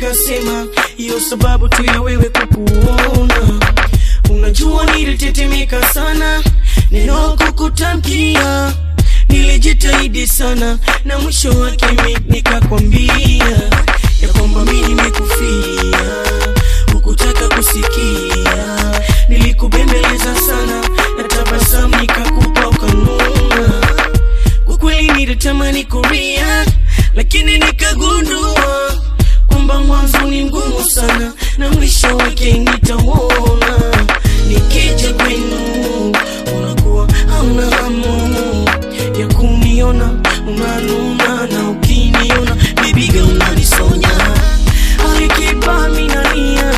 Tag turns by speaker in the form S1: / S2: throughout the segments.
S1: nikasema hiyo sababu tu ya wewe kukuona unajua nilitetemeka sana neno kukutamkia nilijitahidi sana na mwisho wake mi nikakwambia ya kwamba mi nimekufia hukutaka kusikia nilikubembeleza sana na tabasamu nikakupa ukanuna kwa kweli nilitamani kuria lakini nikagundua kwamba mwanzo ni mgumu sana na mwisho wake nitauona nikija kwenu unakuwa hauna hamu ya kuniona unanuna na ukiniona bibiga unanisonya alikipa minania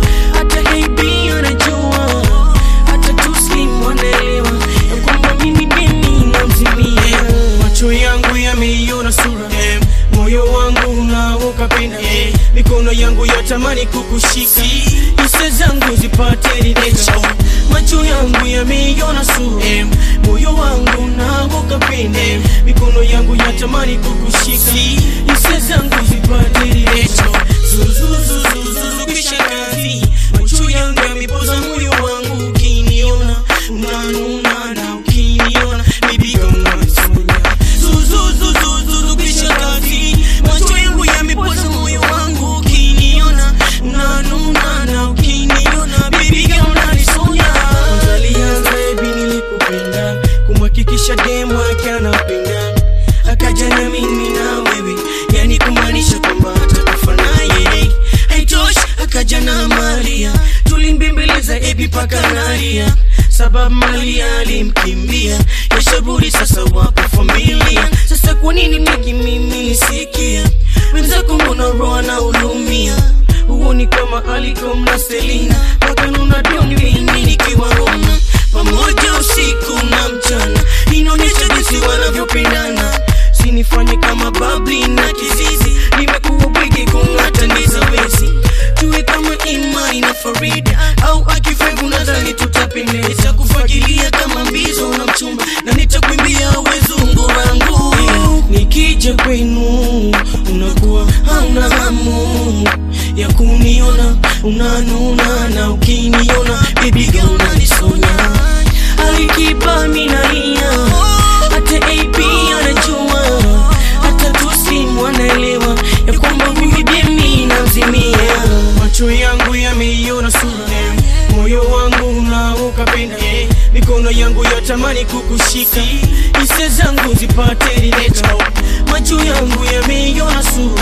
S1: hata hebi anajua hata tuslim wanaelewa ya kwamba mimi deni namzimia macho yangu yameiona sura moyo wangu unaoka pena mikono yangu yatamani kukushika hisa zangu zipate ridhika macho yangu yameiona sura moyo wangu unaoka pena mikono yangu yatamani kukushika hisa zangu zipate ridhika zuzuzuzuzuzu kisha kazi macho yangu yamepoza moyo wangu ukiniona unanuna na ukiniona bibiga unanisonya zuzuzuzuzuzu kisha kazi macho yangu yamepoza moyo wangu ukiniona unanuna na ukiniona bibiga unanisonya kwanza alianza ebi nilikupenda kumhakikisha demu wake anapenda akaja na mimi na wewe yani kumaanisha kwamba atakufa naye haitoshi akaja na maria tulimbembeleza ebi paka naria sababu malia alimkimbia yashaburi sasa wapo familia sasa kwa nini peki mimi nisikia wenzako mbona roa na ulumia huoni kama alikom na selina wakanuna doni mimi nikiwa Roma pamoja usiku na mchana inaonyesha jinsi wanavyopendana sinifanye kama babli na kizizi nimekuwa bwigi kung'ata ndiza wezi tuwe kama imani na farida au akifevu nadhani tutapendeza kufagilia kama mbizo na mchumba na nitakwimbia wezungu rangu nikija kwenu unakuwa hauna hamu ya kuniona unanuna na ukiniona bibiga unanisonya alikipa minaia hata ap anajua hata tusimu anaelewa ya kwamba mimi demi namzimia macho yangu yameiona sura moyo wangu unaoka penda mikono yangu yatamani kukushika hisia zangu zipate ridhika macho yangu yameiona sura